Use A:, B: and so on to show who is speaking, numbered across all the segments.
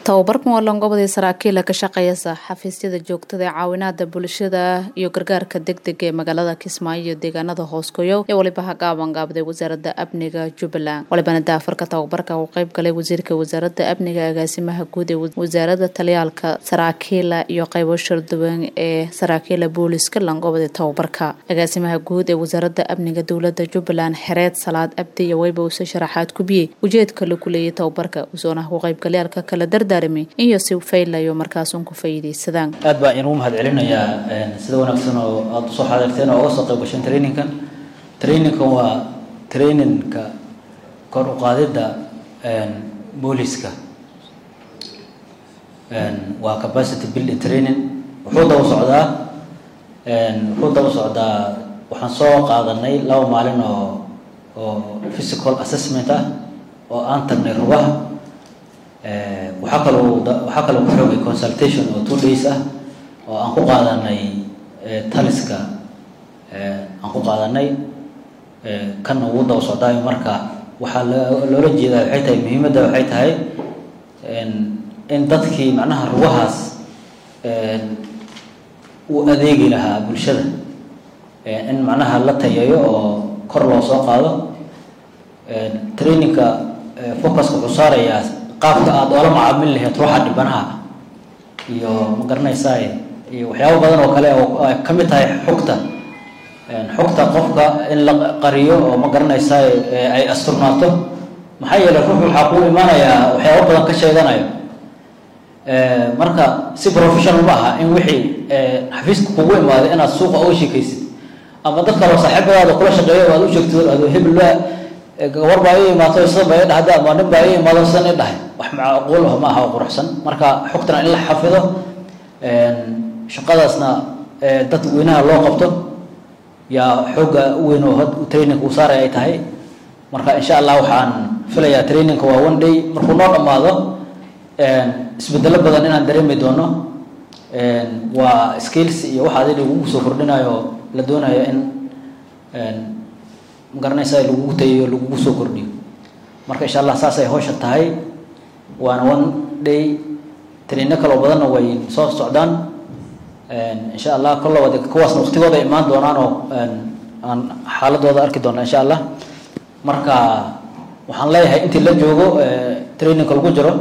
A: tababarkan waa loongobadii saraakiila ka shaqeeyasa xafiisyada joogtada ee caawinaada bulshada iyo gargaarka degdega ee magaalada kismaayo iyo deegaanada hoosgoyo ee waliba hagaaban gaabday wasaaradda amniga jubbaland walibana daafarka tababarka uu qeyb galay wasiirka wasaaradda amniga agaasimaha guud ee wasaaradda taliyaalka saraakiila iyo qeybo sharduwan ee saraakiila booliska langobada tababarka agaasimaha guud ee wasaaradda amniga dowlada jubbaland xereed salaad abdi iyo weyba uuse sharaxaad kubiyey ujeedka la kuleeyay tababarka usoona ku qeybgalyaalka kala dardaarmay iyo si faylayo markaasun ku faa'iidaysadaan
B: aad baa inugu mahad celinayaa sida wanaagsan oo aada usoo xaadirteen oo uga soo qayb gasheen traininkan traininkan waa traininka kor u qaadidda booliska waa capacity building training wuxuu daba socdaa wuxuu daba socdaa waxaan soo qaadanay laba maalin oo oo physical assessment ah oo aan tagnay rugaha waxaa kaloo waxaa kaloo ku xoogay consultation oo two days ah oo aan ku qaadanay taliska aan ku qaadanay kan ugu daba socdaayo marka waxaa loola jeedaa waxay tahay muhiimadda waxay tahay in dadkii macnaha rugahaas uu adeegi lahaa bulshada in macnaha la tayayo oo kor loo soo qaado trainingka focuska wuxuu saarayaa qaabka aada oola macaamili lahayd ruuxa dhibanaha iyo ma garanaysaa iyo waxyaabo badan oo kale oo ay ka mid tahay xogta xogta qofka in la qariyo oo ma garanaysaa ay asturnaato maxaa yeelay ruux waxaa kuu imaanayaa waxyaabo badan ka sheeganayo marka si professional ma aha in wixii xafiiska kugu imaaday inaad suuqa uga sheekaysid ama dad kaloo saaxiibadaada kula shaqeeyo aad u sheegtid ado hebel gabar baa ii imaato sidan baa ii dhahda ama nin baa ii imaado sidan ii dhahay wax macquul ah ma aha oo quruxsan marka xogtana in la xafido shaqadaasna dad weynaha loo qabto yaa xooga u weyn oo trainingka uu saaray ay tahay marka insha allah waxaan filayaa trainingka waa one day markuu noo dhammaado isbedelo badan inaan dareemi doono waa skills iyo waxa adi lagugu soo kordhinayo la doonayo in magaranaysa lagugu tayayo lagugu soo kordhiyo marka insha allah saasay hawsha tahay waana one day traino kaloo badanna way soo socdaan insha allah kollaba kuwaasna waqtigooda imaan doonaan oo aan xaaladooda arki doona insha allah marka waxaan leeyahay intii la joogo trainingka lagu jiro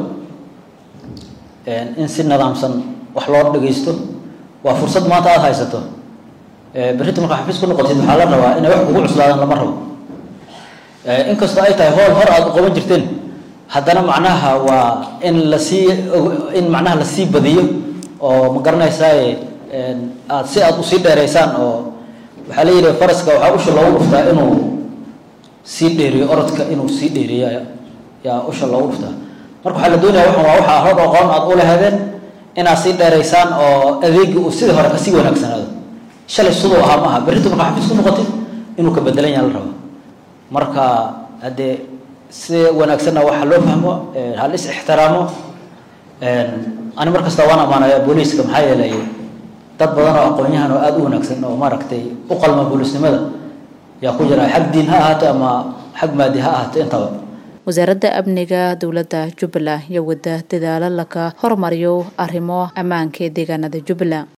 B: in si nidaamsan wax loo dhagaysto waa fursad maanta aada haysato berrinta markaa xafiis ku noqotid waxaa la rabaa inay wax kugu cuslaadaan lama rabo inkastoo ay tahay hool hor aada u qaban jirteen haddana macnaha waa in lasii in macnaha lasii badiyo oo ma garanaysaa aad si aada usii dheeraysaan oo waxaa la yidhi faraska waxaa usha loogu dhuftaa inuu sii dheeriyo orodka inuu sii dheeriyo yaa usha loogu dhuftaa marka waxaa la doonaya waxan waa waxaa hor aqoon aada u lahaadeen inaad sii dheeraysaan oo adeegi uu sidii hore kasii wanaagsanaado shalay siduu ahaa ma aha berrinta markaa xafiis ku noqotid inuu ka bedelan yaha la rabo marka haddee si wanaagsanna waxa loo fahmo hal is ixtiraamo ani mar kasta waan ammaanaya booliiska maxaa yeelay dad badan oo aqoon-yahan oo aada u wanaagsan oo maaragtay u qalma booliisnimada yaa ku jira xag diin ha ahaato ama xag maadi ha ahaato intaba
A: wasaaradda amniga dowladda jubbaland iyo wada dadaalo laka hormariyo arrimo ammaanka ee deegaanada jubbaland